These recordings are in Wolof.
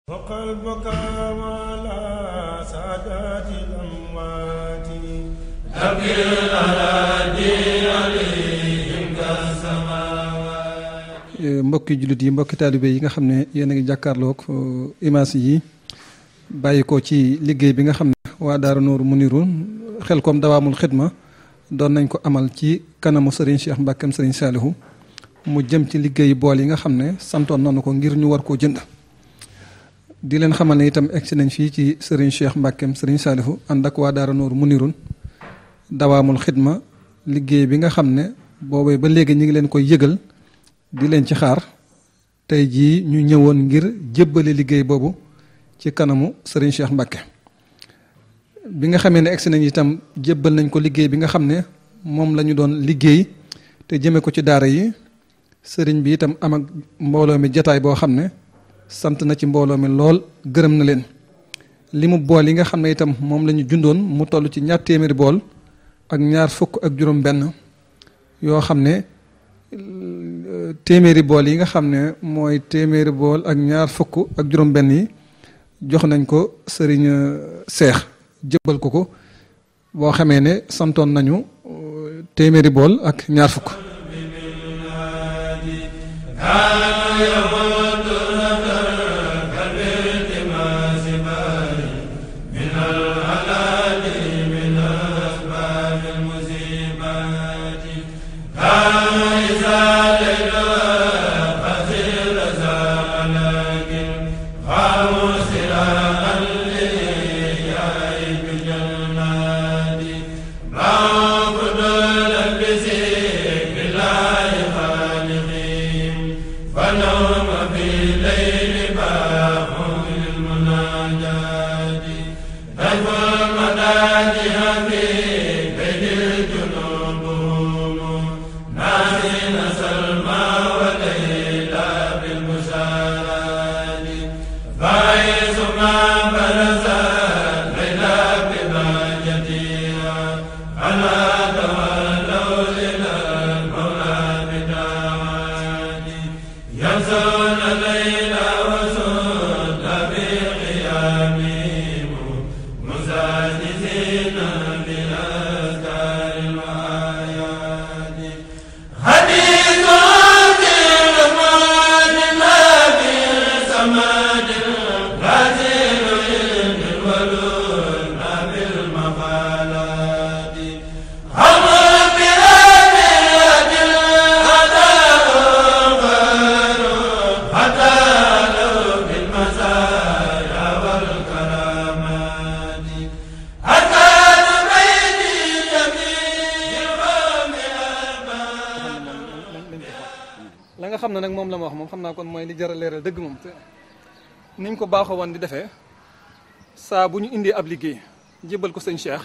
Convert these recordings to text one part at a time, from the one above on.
وقلبك على سادات الأموات أبكي الأراضي عليهم كالسماوات mbokki jullit yi mbokki taalibe yi nga xam ne yéen a ngi jàkkaarloog image yi bàyyi ko ci liggéey bi nga xam ne waa Daara Nooru Muniru xel kom dawaamul xidma doon nañ ko amal ci kanamu Serigne Cheikh Mbackeem Serigne Salihu mu jëm ci liggéeyu bool yi nga xam ne santoon nañu ko ngir ñu war koo jënd di leen xamal ne itam egsi nañ fii ci Serigne Cheikh Mbackeem Serigne Salihu ànd ak waa Daara Nooru Munirun dawaamul xidma liggéey bi nga xam ne boobee ba léegi ñu ngi leen koy yëgal di leen ci xaar tey jii ñu ñëwoon ngir jébbale liggéey boobu ci kanamu Serigne Cheikh Mbacke bi nga xamee ne egsi nañ itam jébbal nañ ko liggéey bi nga xam ne moom la ñu doon liggéey te jëme ko ci daara yi sëriñ bi itam am ak mbooloo mi jataay boo xam ne sant na ci mbooloo mi lool gërëm na leen li mu bool yi nga xam ne itam moom la ñu jundoon mu toll ci ñaar téeméeri bool ak ñaar fukk ak juróom benn yoo xam ne téeméeri bool yi nga xam ne mooy téeméeri bool ak ñaar fukk ak juróom benn yi jox nañ ko sëriñ seex jëbbal ko ko boo xamee ne santoon nañu téeméeri bool ak ñaar fukk la nga xam ne nag moom la ma wax moom xam naa kon mooy li jar a leeral dëgg moom te niñ ko baaxoo woon di defee saa bu ñu indee ab liggéey jébbal ko sëñ Cheikh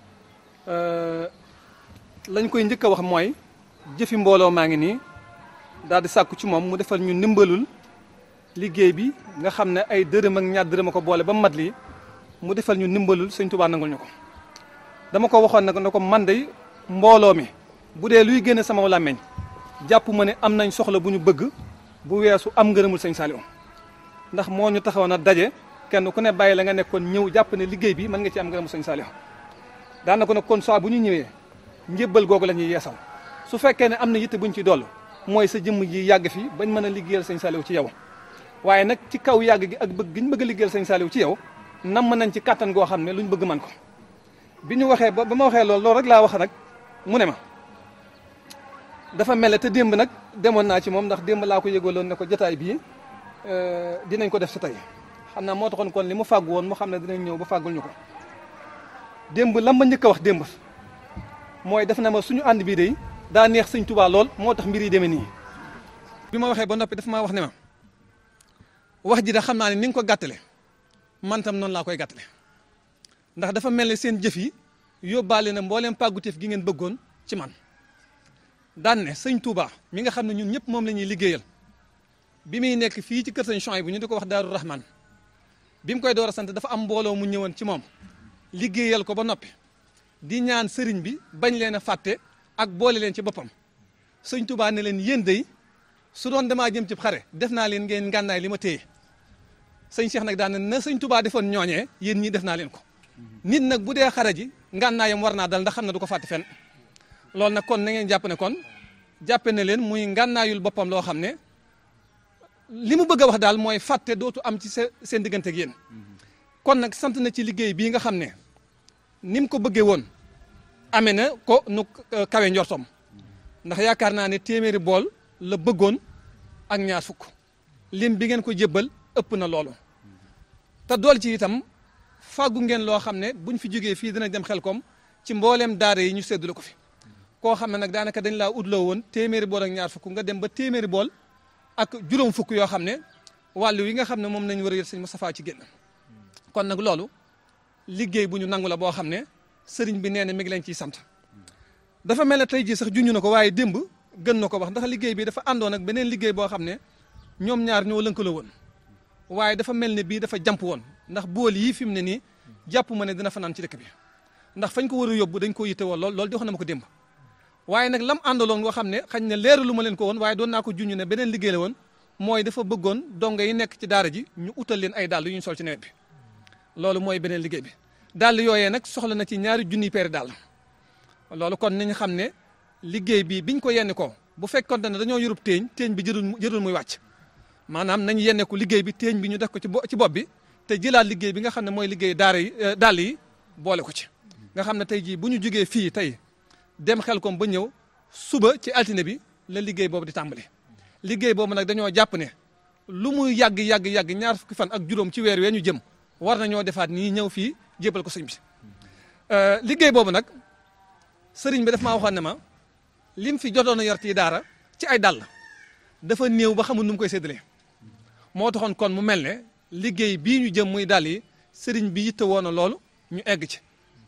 lañ koy njëkk a wax mooy jëfi mbooloo maa ngi nii daal di sàkku ci moom mu defal ñu ndimbalul liggéey bi nga xam ne ay dërëm ak ñaar dërëm a ko boole ba mat lii mu defal ñu ndimbalul sëñ Tuubaa nangul ñu ko dama ko waxoon nag ne ko man day mbooloo mi bu dee luy génne sama làmmeñ jàpp ma ne am nañ soxla bu ñu bëgg bu weesu am ngërëmul sëñ Saliou ndax moo ñu taxawoon a daje kenn ku ne bàyyi la nga nekkoon ñëw jàpp ne liggéey bi mën nga ci am ngërëmul sëñ Saliou daan na ko nag kon saa bu ñu ñëwee njébbal googu la ñuy yeesal su fekkee ne am na yitte buñ ci doll mooy sa jëmm ji yàgg fi bañ mën a liggéeyal sëñ Saliou ci yow waaye nag ci kaw yàgg gi ak bëgg gi ñu bëgg a liggéeyal sëñ Saliou ci yow nam nañ ci kàttan goo xam ne luñ bëgg man ko bi ñu waxee ba ba ma waxee loolu loolu rek laa wax nag mu ne ma dafa mel ne te démb nag demoon naa ci moom ndax démb laa ko yëgaloon ne ko jotaay bii dinañ ko def si tey xam naa moo taxoon kon li mu fàggu woon mu xam ne dinañ ñëw ba fàggul ñu ko démb lan ma njëkk a wax démb mooy def na ma suñu ànd bii day daa neex sëñ Tuubaa lool moo tax mbir yi demee nii. bi ma waxee ba noppi dafa maa wax ne ma wax ji da xam naa ne ni nga ko gàttale man tam noonu laa koy gàttale ndax dafa mel ne seen jëf yi yóbbaale na mbooleem pàgguteef gi ngeen bëggoon ci man. daan ne sëñ Touba mi nga xam ne ñun ñëpp moom la ñuy liggéeyal bi muy nekk fii ci kër sëñ Chouaïb bu ñu di ko wax Daaru Rahman bi mu koy door a sant dafa am mbooloo mu ñëwoon ci moom liggéeyal ko ba noppi di ñaan sëriñ bi bañ leen a fàtte ak boole leen ci boppam sëñ Touba ne leen yéen day su doon damaa jëm ci xare def naa leen ngeen ngànnaay li ma téye sëñ Cheikh nag daan na na sëñ Touba defoon ñooñee yéen ñii def naa leen ko nit nag bu dee xare ji ngànnaayam war naa dal ndax xam ne du ko fàtte fenn loolu nag kon na ngeen jàpp ne kon jàppe ne leen muy ngànnaayul boppam loo xam ne li mu bëgg a wax daal mooy fàtte dootu am ci seen diggante ak yéen kon nag sant na ci liggéey bii nga xam ne ni mu ko bëggee woon amee na ko nu kawe njortom ndax yaakaar naa ne téeméeri bool la bëggoon ak ñaar fukk lim bi ngeen ko jébbal ëpp na loolu te dool ci itam fàggu ngeen loo xam ne buñ fi jógee fii dina dem xel kom ci mbooleem daara yi ñu séddale ko fi koo xam ne nag daanaka dañ laa utloo woon téeméeri bool ak ñaar fukk nga dem ba téeméeri bool ak juróom fukk yoo xam ne wàllu yi nga xam ne moom nañ war a yët sëñ Moustapha ci génn kon nag loolu liggéey bu ñu nangu la boo xam ne sëriñ bi nee na mi ngi leen ciy sant dafa mel ne tey jii sax junñu na ko waaye démb gën na ko wax ndax liggéey bi dafa àndoon ak beneen liggéey boo xam ne ñoom ñaar ñoo lënkaloo woon waaye dafa mel ne bii dafa jàmp woon ndax bool yii fi mu ne nii jàpp ma ne dina fanaan ci dëkk bi ndax fañ ko war a yóbbu dañ ko yitte woon lool loolu di wax na ma ko démb waaye nag lam àndaloon nga xam ne xañ ne leeralu ma leen ko woon waaye doon naa ko junñu ne beneen liggéey la woon mooy dafa bëggoon donga yi nekk ci daara ji ñu utal leen ay dàll yu ñu sol ci nawet bi loolu mooy beneen liggéey bi dàll yooyee nag soxla na ci ñaari junniy peeri dàll loolu kon nañu xam ne liggéey bi biñ ko yenn ko bu fekkoon ne dañoo yurub téeñ téeñ bi jërul jërul muy wàcc maanaam nañ yenne ko liggéey bi téeñ bi ñu def ko ci ci bopp bi te jëlaat liggéey bi nga xam ne mooy liggéey daara yi dàll yi boole ko ci nga xam ne tey jii bu ñu jugee fii tey dem xel kom ba ñëw suba ci altine bi la liggéey boobu di tàmbali liggéey boobu nag dañoo jàpp ne lu muy yàgg yàgg yàgg ñaar fukki fan ak juróom ci weer wee ñu jëm war nañoo defaat nii ñëw fii jébal ko sëñ bi liggéey boobu nag sëriñ bi daf maa waxoon ne ma lim fi jotoon a yor ci daara ci ay dàll dafa néew ba xamul nu mu koy séddalee moo taxoon kon mu mel ne liggéey bii ñu jëm muy dàll yi sëriñ bi yitte woon na loolu ñu egg ci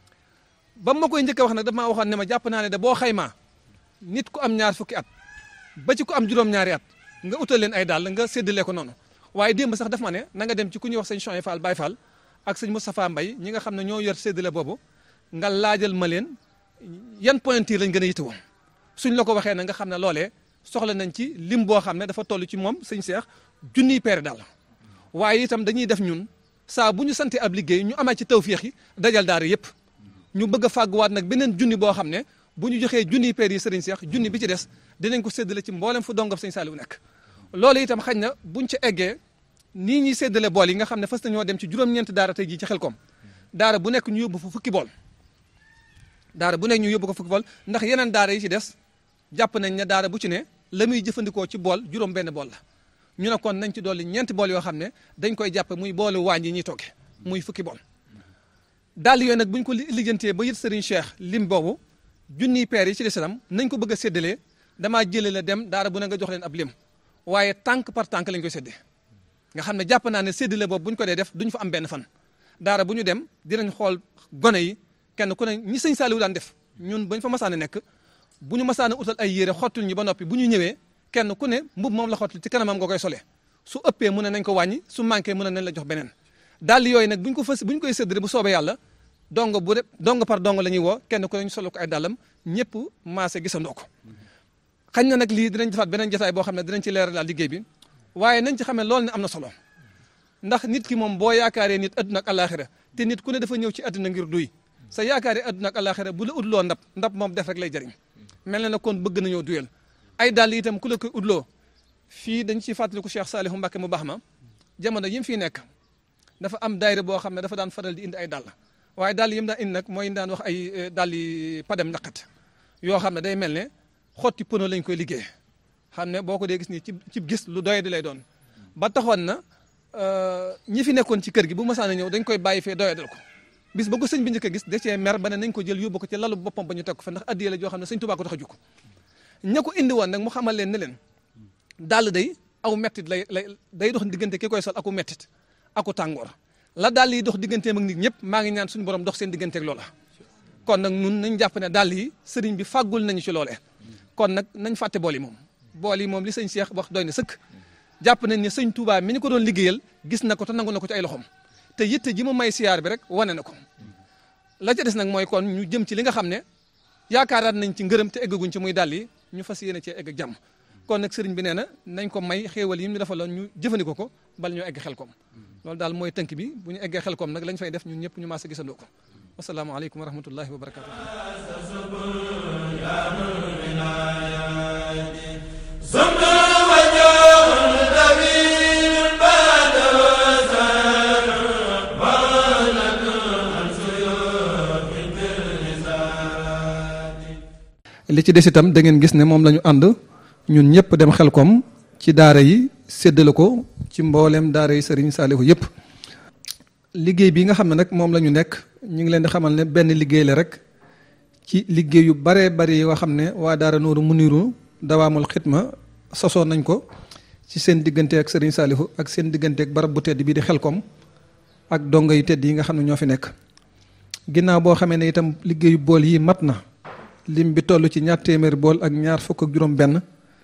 ba ma koy njëkk a wax nag daf maa waxoon ne ma jàpp naa ne da boo xaymaa nit ku am ñaar fukki at ba ci ku am juróom-ñaari at nga utal leen ay dàll nga séddalee ko noonu waaye démb sax daf ma ne na nga dem ci ku ñuy wax sëñ Chouaïb Fall Baye Fall ak sëñ Moustapha Mbaye ñi nga xam ne ñoo yor séddale boobu nga laajal ma leen yan pointure lañ gën a yittewoo suñ la ko waxee na nga xam ne loolee soxla nañ ci lim boo xam ne dafa toll ci moom sëñ Cheikh junniy peere dàll waaye itam dañuy def ñun saa bu ñu sante ab liggéey ñu amee ci tawféex yi dajal daara yëpp ñu bëgg a fàgguwaat nag beneen junni boo xam ne bu ñu joxee junniy peer yi sëriñ Cheikh junni bi ci des dinañ ko séddale ci mboolem fu dongam sëñ Saliou nekk loolu itam xañ na buñ ci eggee nii ñuy séddale bool yi nga xam ne fas nañoo dem ci juróom-ñeenti daara tey jii ci xelkom daara bu nekk ñu yóbbu fa fukki bool daara bu nekk ñu yóbbu ko fukki bool ndax yeneen daara yi ci des jàpp nañ ne daara bu ci ne la muy jëfandikoo ci bool juróom benn bool la ñu ne kon nañ ci dolli ñeenti bool yoo xam ne dañ koy jàpp muy boolu waañ yi ñuy togge muy fukki bool daal yooyu nag buñ ko lijjantee ba yët Serigne Cheikh lim boobu junniy peer yi ci lislaam nañ ko bëgg a séddalee damaa jëlee la dem daara bu ne nga jox leen ab lim waaye tànk par tànk lañ koy séddee nga xam ne jàpp naa ne séddale boobu bu ñu ko dee def duñ fa am benn fan daara bu ñu dem dinañ xool gone yi kenn ku ne ñi sëñ Saliou daan def ñun bañ fa masaane nekk bu ñu masaane utal ay yére xottul ñu ba noppi bu ñu ñëwee kenn ku ne mbub moom la xottul ci kanamam nga koy solee su ëppee mu ne nañ ko wàññi su manqué mu ne nañ la jox beneen daal yooyu nag buñ ko fas buñ koy séddale bu soobee yàlla dong bu de dong par dong la ñuy woo kenn ku ne ñu solo ko ay dàllam ñëpp maase gisandoo ko xañ na nag lii dinañ defaat beneen jotaay boo xam ne dinañ ci leeral daal liggéey bi waaye nañ ci xamee loolu ne am na solo ndax nit ki moom boo yaakaaree nit adduna ak alaxira te nit ku ne dafa ñëw ci adduna ngir duy sa yaakaaree adduna ak alaxira bu la utloo ndab ndab moom def rek lay jëriñ mel na ne kon bëgg nañoo duyal ay dàll itam ku la koy utloo fii dañ ciy fàttaliku Cheikh Salihu Mbacke mu baax ma jamono yi mu fiy nekk dafa am daayira boo xam ne dafa daan faral di indi ay dàll waaye dàll yi mu daan indi nag mooy daan wax ay dàll yi padem ñaqat yoo xam ne day mel ne xotti pono lañ koy liggéey xam ne boo ko dee gis nii ci ci gis lu doye di lay doon ba taxoon na ñi fi nekkoon ci kër gi bu masaana ñëw dañ koy bàyyi fee doye dal ko bis ba ko sëñ bi njëkk a gis da cee mer ba ne nañ ko jël yóbbu ko ci lalu boppam ba ñu teg ko fa ndax addiye la joo xam ne sëñ Tuubaa ko tax a jukk ña ko indi woon nag mu xamal leen ne leen dàll day aw mettit lay lay day dox diggante ki koy sol aku mettit aku tàngoor la dàll yi dox digganteem ak nit ñëpp maa ngi ñaan suñu borom dox seen digganteeg loola kon nag nun nañ jàpp ne dàll yi sëriñ bi fàggul nañu ci loolee kon nag nañ fàtte bool yi moom bool yi moom li sëñ Cheikh wax doy na sëkk jàpp nañ ne sëñ Touba mi ñu ko doon liggéeyal gis na ko te nangu na ko ci ay loxoom te yitte ji mu may siyaar bi rek wane na ko la ca des nag mooy kon ñu jëm ci li nga xam ne yaakaaraat nañ ci ngërëm te eggaguñ ci muy dàll yi ñu fas yéene cee egg ak jàmm kon nag sëriñ bi nee na nañ ko may xéewal yi ñu defaloon ñu jëfandikoo ko bala ñu egg xel koom loolu daal mooy tënk bi bu ñu eggee xel koom nag lañ fay def ñun ñëpp ñu maase gisandoo ko wasalaamaaleykum wa rahmatullahi wa barakatu li ci des itam da ngeen gis ne moom la ñu ànd ñun ñëpp dem xel koom ci daara yi séddale ko ci mbooleem daara yi Serigne Saliou yëpp liggéey bi nga xam ne nag moom la ñu nekk ñu ngi leen di xamal ne benn liggéey la rek ci liggéey yu baree bari yoo xam ne waa daara Nooru Muniru dawaamul xitma sosoon nañ ko ci seen diggante ak Serigne Saliou ak seen diggante ak barab bu tedd bii di xel koom ak dongo yu tedd yi nga xam ne ñoo fi nekk ginnaaw boo xamee ne itam liggéeyu bool yi mat na lim bi toll ci ñaar téeméeri bool ak ñaar fukk ak juróom benn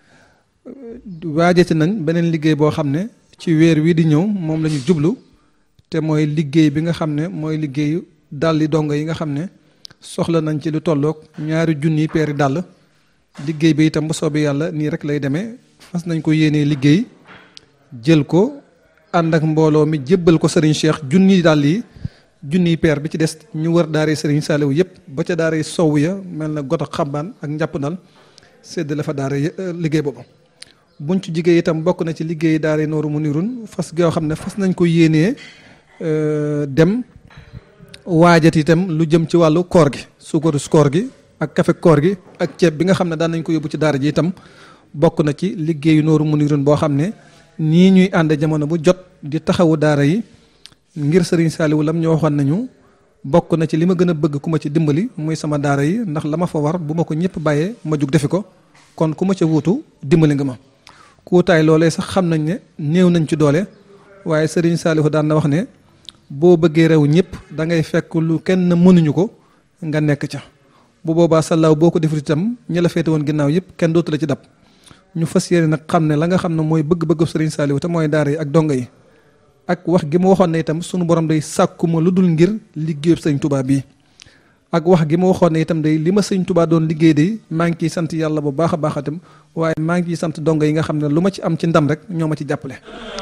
waajati nañ beneen liggéey boo xam ne ci weer wii di ñëw moom la ñu jublu te mooy liggéey bi nga xam ne mooy liggéeyu dàlli dongo yi nga xam ne soxla nañ ci lu tolloog ñaari junniy peeri dàll liggéey bi itam bu soobee yàlla nii rek lay demee fas nañ ko yéenee liggéey jël ko ànd ak mbooloo mi jébbal ko Serigne Cheikh junniy dàll yi junniy peer bi ci des ñu wër daare Serigne Saliou yëpp ba ca daare sow ya mel na got ak xambaan ak njàpp ndal sédd la fa daare liggéey boobu buñ ci jigéen itam bokk na ci liggéey daare Nooru Munirun fas goo xam ne fas nañ ko yéenee dem waajat itam lu jëm ci wàllu koor gi suukaru koor gi ak kafe koor gi ak ceeb bi nga xam ne daan nañ ko yóbbu ci daara ji itam bokk na ci liggéeyu Nooru Munirun boo xam ne nii ñuy ànd jamono bu jot di taxawu daara yi ngir Serigne Saliou lam ñu waxoon nañu bokk na ci li ma gën a bëgg ku ma ci dimbali muy sama daara yi ndax la ma fa war bu ma ko ñëpp bàyyee ma jug defi ko kon ku ma ca wuutu dimbali nga ma kuutaay loolee sax xam nañ ne néew nañ ci doole waaye Serigne Saliou daan na wax ne boo bëggee rew ñëpp da ngay fekk lu kenn mënuñu ko nga nekk ca bu boobaa sallaaw boo ko defut itam ñi la féete woon ginnaaw yëpp kenn dootu la ci dab ñu fas yéene nag xam ne la nga xam ne mooy bëgg-bëgg Serigne Saliou te mooy daara yi ak donga yi ak wax gi ma waxoon ne itam sunu borom day sàkkuma lu dul ngir liggéeyub sëñ Touba bii ak wax gi ma waxoon ne itam day li ma sëñ Touba doon liggéey day maa ngi ciy sant yàlla bu baax a baax itam waaye maa ngi ciy sant donga yi nga xam ne lu ma ci am ci ndam rek ñoo ma ci jàppale.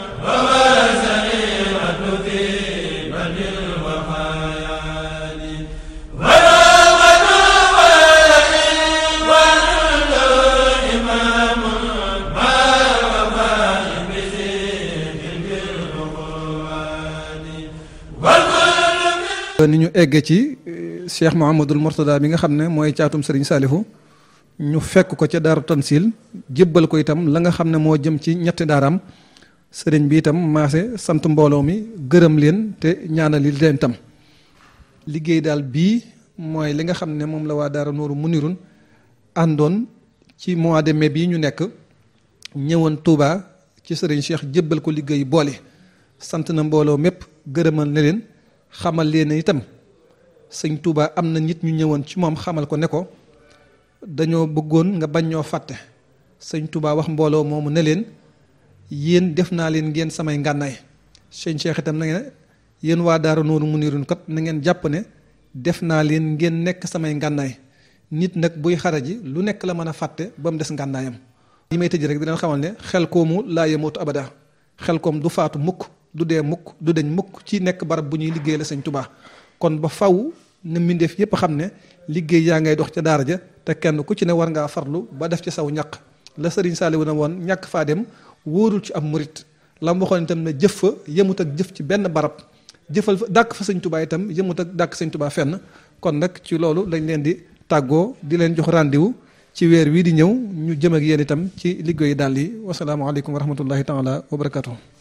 ni ñu egg ci Cheikh Mouhamadul Mourtada bi nga xam ne mooy caatum Serigne Saliou ñu fekk ko ca daaru Tansil jébbal ko itam la nga xam ne moo jëm ci ñetti daaraam sëriñ bi itam maase sant mbooloo mi gërëm leen te ñaanali leen itam liggéey daal bii mooy li nga xam ne moom la waa daara Nooru Munirun àndoon ci mois de mai bii ñu nekk ñëwoon Touba ci sëriñ Cheikh jébbal ko liggéey boole sant na mbooloo mépp gërëmal ne leen xamal leen itam sëñ Touba am na nit ñu ñëwoon ci moom xamal ko ne ko dañoo bëggoon nga bañ ñoo fàtte sëñ Touba wax mbooloo moomu ne leen yéen def naa leen ngeen samay ngànnaay sëñ Cheikh itam na ngeen yéen waa Daara Nooru Munirun kat na ngeen jàpp ne def naa leen ngeen nekk samay ngànnaay nit nag buy xaraji lu nekk la mën a fàtte ba mu des ngànnaayam. li may tëj rek di leen xamal ne xel koomu laa yemootu abada xel koom du faatu mukk du dee mukk du deñ mukk ci nekk barab bu ñuy liggéey la sëñ Touba kon ba faw na mbindeef yépp xam ne liggéey yaa ngay dox ca daara ja te kenn ku ci ne war ngaa farlu ba def ci saw ñaq la sëriñ Saliou na woon ñàkk faa dem wóorul ci ab murit la mu waxoon itam ne jëf fa yëmut ak jëf ci benn barab jëfal fa dàkk fa sëñ Touba itam yëmut ak dàkk sëñ Touba fenn kon nag ci loolu lañ leen di tàggoo di leen jox rendez-vous ci weer wii di ñëw ñu jëm ak yéen itam ci liggéeyu daal yi wasalaamaaleykum wa rahmatullahi taala wa barakatuh